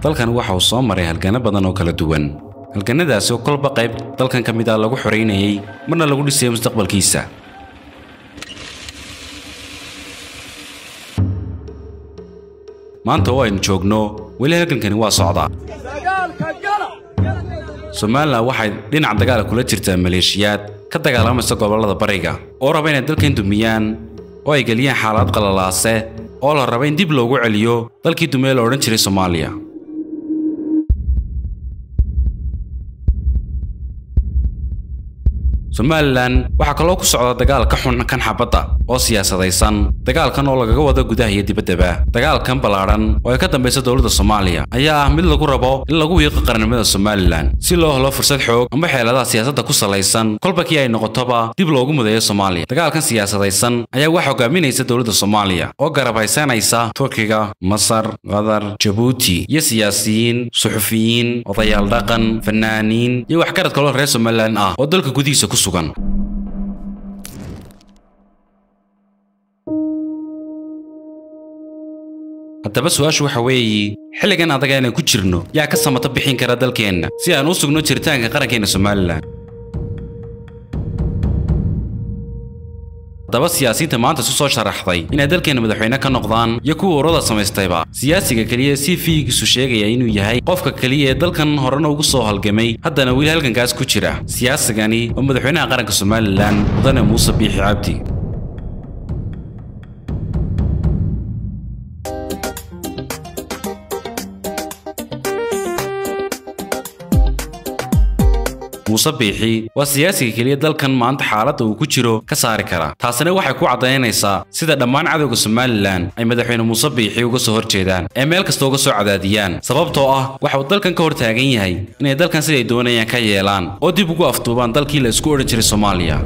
dalkan waxa uu soo maray halganno badan oo kala duwan halgannadaasi oo kolba qayb dalkan ka mid ah lagu xoraynayay marna lagu dhisayay mustaqbalkiisa maanta oo aynu joogno weli halgankani waa socdaa somalilan waxay dhinac dagaala kula jirtaa maleeshiyaad ka dagaalamaysa gobollada bariga oo raba inay dalkan dumiyaan oo ay geliyaan xaalad qalalaase oo la raba in dib loogu celiyo dalkii dumee la odhan jiray soomaaliya somalilan waxaa kaloo ku socda dagaal ka xun kan xabadda oo siyaasadaysan dagaalkan oo lagaga wado gudaha iyo dibaddaba dagaalkan ballaadhan oo ay ka dambaysa dowladda soomaaliya ayaa ah mid lagu rabo in lagu wiiqo qarannimada somalilan si loo helo fursad xoog amba xeeladaha siyaasadda ku salaysan kolba kii ay noqotoba dib loogu mudeeyo soomaaliya dagaalkan siyaasadaysan ayaa waxaa hogaaminaysa dowladda soomaaliya oo garab haysanaysa turkiga masar qatar jabuuti iyo siyaasiyiin suxufiyiin odayaal dhaqan fanaaniin iyo waxgarad kaloo reer somalilan ah oo dalka gudihiisa ku sugan haddaba su-aashu waxa weeye xilligan adaga inaan ku jirno yaa ka samato bixin kara dalkeenna si aan u sugno jiritaanka qarankeena somalilan haddaba siyaasiyiinta maanta isu soo sharaxday inay dalkeena madaxweyne ka noqdaan iyo kuwa urada samaystayba siyaasiga keliya si fiigiisu sheegaya inuu yahay qofka keliya ee dalkan horena ugu soo halgamay haddana weli halgankaas ku jira siyaasigani oo madaxweynaha qaranka somalilan mudane muuse biixi cabdi muuse biixi waa siyaasiga keliya dalkan maanta xaaladda uu ku jiro ka saari kara taasina waxay ku caddaynaysaa sida dhammaan cadowga somalilan ay madaxweyne muuse biixi uga soo horjeedaan ee meel kasta uga soo cadaadiyaan sababtoo ah waxa uu dalkan ka hor taagan yahay inay dalkan siday doonayaan ka yeelaan oo dib ugu afduubaan dalkii la isku odhan jiray soomaaliya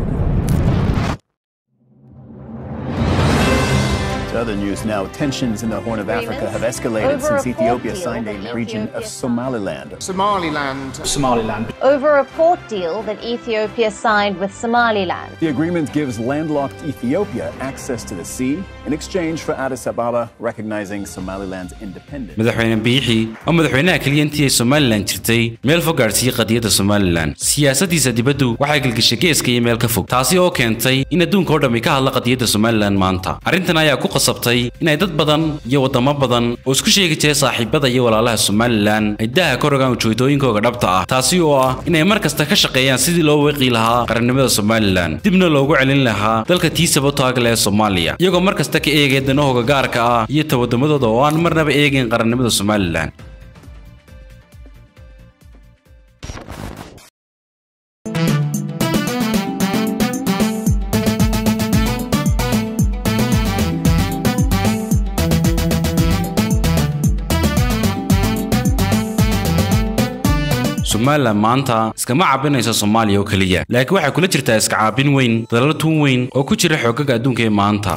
To other news now, tensions in the Horn of Africa have escalated Over since a Ethiopia port signed deal a that region of Ethiopia- Somaliland. Somaliland. Somaliland. over a port deal that Ethiopia signed with Somaliland. The agreement gives landlocked Ethiopia access to the sea in exchange for Addis Ababa recognizing Somaliland's independence. madaxweyne biixi oo madaxweynaha keliya intii ay somalilan jirtay meel fog gaadhsiiyey qadiyadda somalilan siyaasaddiisa dibaddu waxay gelgishay geeska iyo meel ka fog taasi oo keentay in adduunka oo dhammi ka hadla qadiyadda somalilan maanta arrintan ayaa ku qasabtay inay dad badan iyo waddamo badan oo isku sheegi jiray saaxiibada iyo walaalaha somalilan ay daha ka rogaan ujeedooyinkooga dhabta ah taasi oo ah inay mar kasta ka shaqeeyaan sidii loo weeqi lahaa qarannimada somalilan dibna loogu celin lahaa dalka tiisaba taagle ee soomaaliya iyagoo mar kasta ka eegaya danahooga gaarka ah iyo tawaddamadooda oo aan marnaba eegayn qarannimada somalilan somalilan maanta iskama caabinayso soomaaliya oo keliya laakiin waxay kula jirtaa iska caabin weyn dalal tuun weyn oo ku jira xoogaga adduunka ee maanta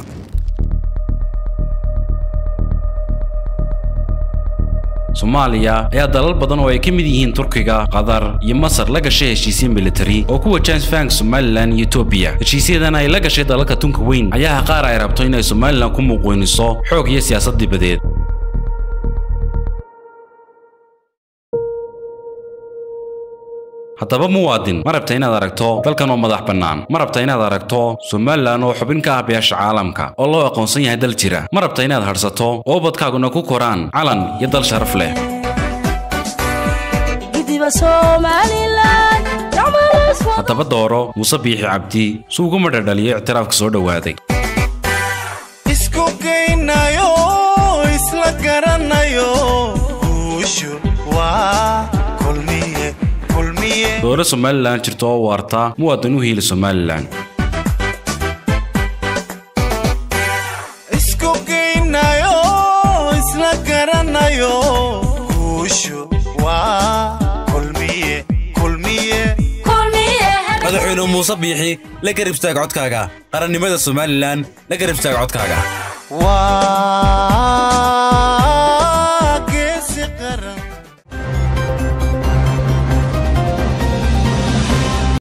soomaaliya ayaa dalal badan oo ay ka mid yihiin turkiga qatar iyo masar la gashay heshiisyo militari oo ku wajahan isfahanka somalilan iyo etoobiya heshiisyadan ay la gashay dalalka tunka weyn ayaa qaar ay rabto inay somalilan ku muuqweyniso xoog iyo siyaasad dibadeed haddaba muwaadin ma rabta inaad aragto dalkan oo madax bannaan ma rabta inaad aragto somalilan oo xubin ka ah beesha caalamka oo loo aqoonsan yahay dal jira ma rabta inaad hadhsato oo ubadkaaguna ku koraan calan iyo dal sharaf leh haddaba dooro muuse biixi cabdi si ugu madhadhaliyo ictiraafka soo dhowaaday Isku geynayo, isla garanayo. Guushu waa kulmiye, kulmiye. dooro somalilan jirto oo waarta muwaadin u hiili somalilan Isku geynayo, isla garanayo. Guushu waa kulmiye, kulmiye. madaxweyne muuse biixi la garib istaag codkaaga qarannimada somalilan la garib istaag codkaaga Waa